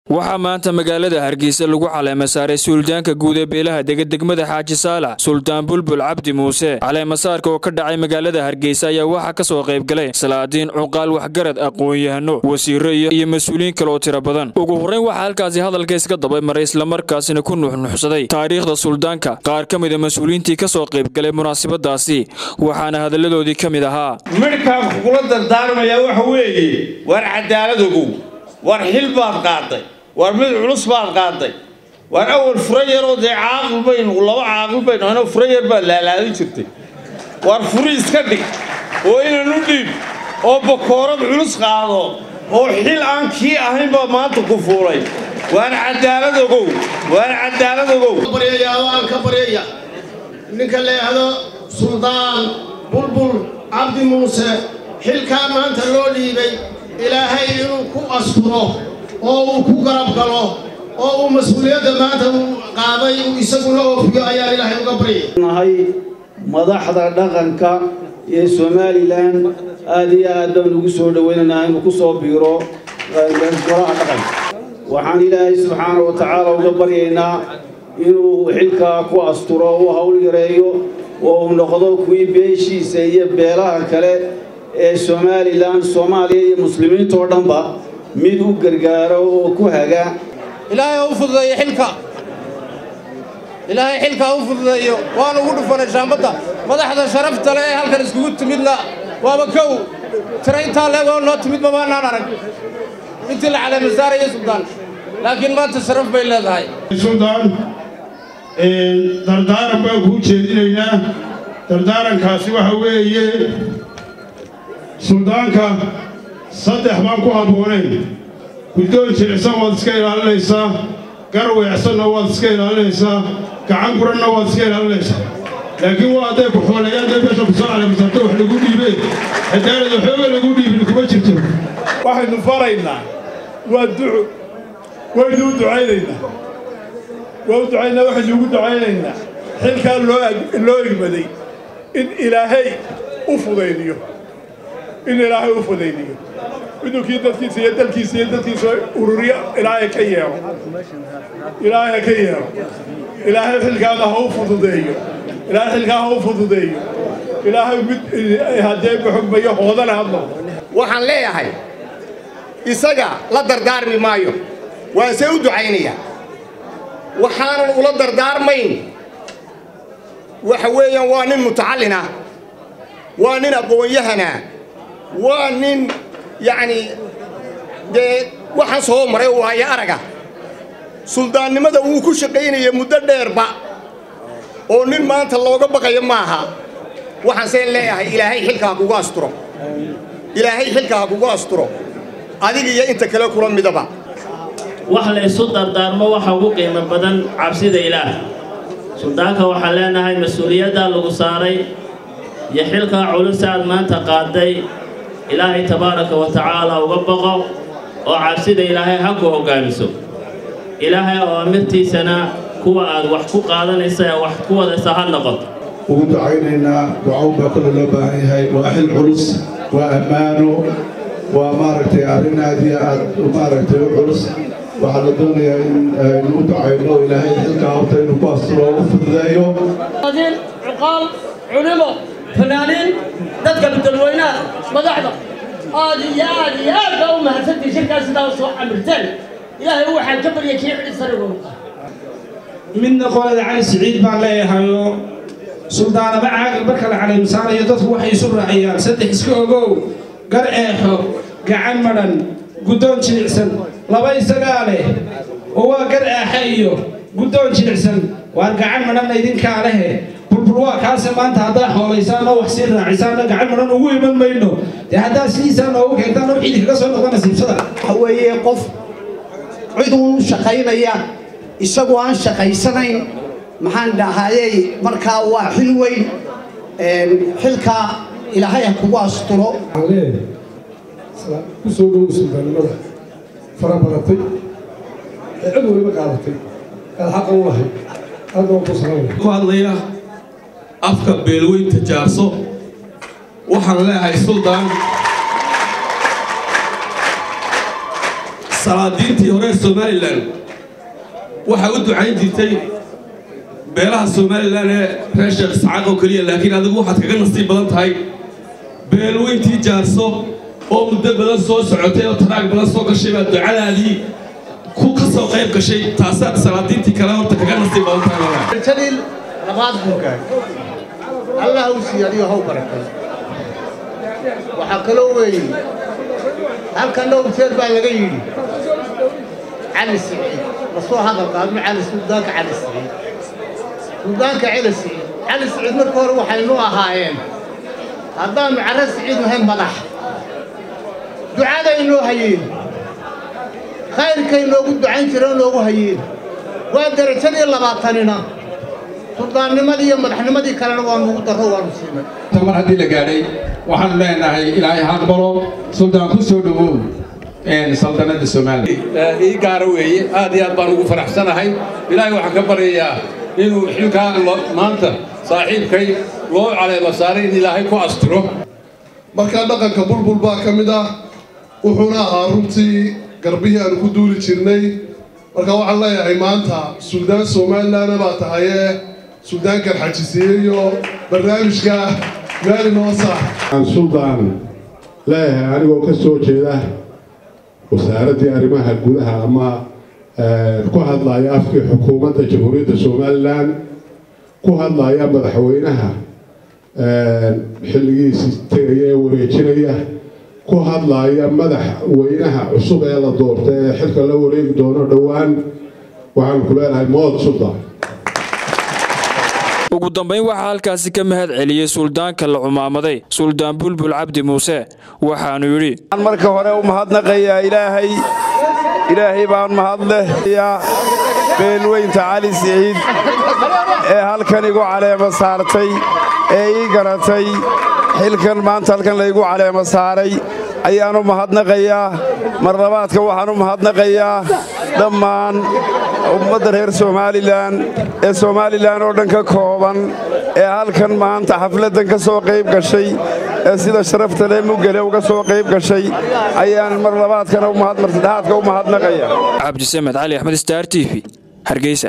waxaa maanta magaalada hargeysa lagu caleema saaray suldaanka guud ee beelaha dega degmada xaaji saalax suldaan bulbul cabdi muuse caleemasaarka oo ka dhacay magaalada hargeysa ayaa waxaa ka soo qayb galay salaadiin cuqaal waxgarad aqoon-yahano wasiiro iyo mas-uuliyiin kale oo tiro badan ugu horrayn waxaa halkaasi hadalka iska dabay maray islamarkaasina ku nuxnuxsaday taariikhda suldaanka qaar ka mida mas-uuliyiintii ka soo qayb galay munaasabadaasi waxaana hadalladoodii ka mid ahaa midhkaan kugula dardaarmayaa waxa weeye war cadaalad ogow war xil baad qaaday war mid culus baad qaaday war awal fura yaroo dee caaqil baynu laba caaqil baynu anoo fura yar baad laalaadin jirtay war furi iska dhig oo inan u dhiib oo bakoorad culus qaado oo xil aan kii ahayn baa maanta ku fuulay waan cadaalad ogow waan cadaalad ogow waan ka baryaya ninka leehdo suldaan bulbul cabdi muuse xilkaa maanta loo dhiibay ilaahay inuu ku asturo oo uu ku garab galo oo uu mas-uuliyadda maanta uu qaaday uu isaguna oofiyo ayaan ilaahay uga baryay nahay madaxda dhaqanka ee somalilan aad iyo aad baan ugu soo dhowaynaynaa inuu ku soo biiro golaha dhaqanka waxaan ilaahay subxaana wa tacaala uga baryaynaa inuu xilkaa ku asturo u hawl yareeyo oo uu noqdo kuwii beeshiisa iyo beelaha kale ee somalilan soomaaliya iyo muslimiintoo dhanba mid u gargaaro oo ku haga ilaahay ha u fududeeyo xilka ilaahay xilka ha u fududeeyo waan ugu dhufanay shaambadda madaxda sharafta le ee halkan iskugu timidna waaba kow tirayntaa leegoo noo timid mamaanaan arag intii la caleema saaraya suldaan laakiin maanta sharaf bay leedahay suldaan dardaaran baan kuu jeedinaynaa dardaarankaasi waxa weeye suldaanka saddex baan ku habboonayn guddoon jilicsan waad iska ilaalinaysaa gar weecsanna waad iska ilaalinaysaa gacan guranna waad iska ilaalinaysaa laakiin waa hadday ku xoolayaan dee meesha kusoo caleemasaarta wax lagu dhiibeen haddaanad waxooga lagu dhiibin kuma jirto waxaynu faraynaa waa duco waynu u ducaynaynaa waa u ducaynaa waxaynu ugu ducaynaynaa xilkaa loo egmaday in ilaahay u fudaydiyo in ilaahay u fudaydiyo inuu kii dadkiisa iyo dalkiisa iyo dadkiisa ururiyo ilaahay ka yeelo ilaahay ka yeelo ilaahay xilkaada ha u fududeeyo ilaahay xilkaa ha u fududeeyo ilaahay mid haddee baxugmayo hoodana ha noqdo waxaan leeyahay isaga la dardaarmi maayo waan see u ducaynayaa waxaanan ula dardaarmayn waxa weeyaan waa nin mutacallina waa nin aqoon-yahana waa nin yacnii dee waxaan soo maray waayo araga suldaannimada wuu ku shaqaynaya muddo dheerba oo nin maanta looga baqayo maaha waxaan seen leeyahay ilaahay xilka ha kugu asturo ilaahay xilka ha kugu asturo adiga iyo inta kale kula midaba wax la ysu dardaarmo waxa ugu qiimo badan cabsida ilaah suldaanka waxaan leenahay mas-uuliyaddaa lagu saaray iyo xilkaa culus aad maanta qaaday ilaahay tabaaraka wa tacaala uga boqo oo cabsida ilaahay ha ku hoggaamiso ilaahay oo amirtiisana kuwa aad wax ku qaadanaysa ee wax ku wadaysa ha noqoto ugu ducaynaynaa ducawn baa kole loo baahan yahay waa xil culus waa ammaano waa maaragtay arrin aad iyo aad maaragtay u culus waxaa la doonayaa in aynu u ducayno ilaahay xilkaa horta inuu ku asturo oo u fududeeyo cuqaal culimo fanaaniin dadka bedalweynaha madaxda aad iyo aad iyo aad baa u mahadsantii shirkaas sidaa u soo camirteen ilaahay waxaan ka baryay kii xidhi sarigoonu midna qolada cali siciid baan leeyahayoo suldaanaba caaqil marka la caleemisaanayo dadku waxay isu raaciyaan saddex iska ogow gar eexo gacan madhan guddoon jilicsan laba isagaa leh oo waa gar eexe iyo guddoon jilicsan waan gacan madhanna idinkaa lehe bulbul waa kaase maanta haddaa xoolaysaan oo wax sii raacisaanna gacan madhan ugu iman mayno dee haddaa sidiisaa noogu keentaan oo ciidi kaga soo noqda nasiibsada waxa weeye qof cid uun shaqaynaya isagoo aan shaqaysanayn maxaan dhahayey markaa waa xil weyn xilkaa ilaahay ha kugu asturo ku soo dhowow suldaannimada fara badatay ee cid waliba qaadatay aad xaqa u lahayd aad baan ku salaamaya ku hadlaya afka beelweynta jaarso waxaan leeyahay suldaan salaadiintii hore somalilan waxaa u ducayn jirtay beelaha somalilan ee reer sheekh isxaaq oo keliya laakiin adigu waxaad kaga nasiib badan tahay beelweyntii jaarso oo muddo badan soo socotay oo taraag badan soo gashay baa ducadaadii ku ka soo qayb gashay taasaad salaadiintii kale horta kaga nasiib badan tahay jaliil labaad buu gaadhay allah u siiyo adigo haw barakay waxaa kaloo weeye halkan dhowr jeer baa laga yidhi cali siciid lasoo hadal qaadno cali suldaanka cali siciid suldaanka cali siciid cali siciid marka hore waxaynu ahaayeen haddaannu carre siciid nahay madax ducaday noo hayeen khayrkay noogu ducayn jireen noogu hayeen waa derajadii labaatanina suldaannimadii iyo madaxnimadii kalena waa nugu darro waanu siinay mar haddii la gaadhay waxaanu leenahay ilaahay ha aqbalo suldaan ku soo dhowow saldanada somalilan ii gaara weeye aad iyo aad baan ugu faraxsanahay ilaahay waxaan ka baryayaa inuu xilkaa maanta saaxiibkay loo caleema saaray in ilaahay ku astiro markaa dhaqanka bulbul baa ka mid ah wuxuuna ahaa runtii garbihii aanu ku duuli jirnay marka waxaan leeyahay maanta suldaan somalilanna baa tahayee suldaankan xajisiiyeyo barnaamijka meeli noo saax aan suldaan leeyahay anigoo ka soo jeeda wasaaraddii arrimaha gudaha ama ku hadlaya afkii xukuumadda jamhuuriyadda somalilan ku hadlaya madaxweynaha xilligiisii tegaya ee wareejinaya ku hadlaya madaxweynaha cusub ee la doortay ee xilka la wareegi doono dhowaan waxaan ku leenahay mood suldaan ugu dambayn waxaa halkaasi ka mahad celiyey suldaanka la cumaamaday suldaan bulbul cabdi muuse waxaanu yidhi marka hore u mahadnaqayaa ilaahay ilaahay baan mahadlehayaa beelweynta cali siciid ee halkan igu caleema saartay ee ii garatay xilkan maanta halkan laygu caleema saaray ayaan u mahadnaqayaa marlabaadka waxaan u mahadnaqayaa dhammaan ummadda reer somalilan ee somalilan oo dhan ka kooban ee halkan maanta xafladdan ka soo qayb gashay ee sida sharafta leh mugale uga soo qayb gashay ayaan mar labaadkana mar saddexaadka u mahadnaqaya cabdisamed cali axmed star t v hargeysa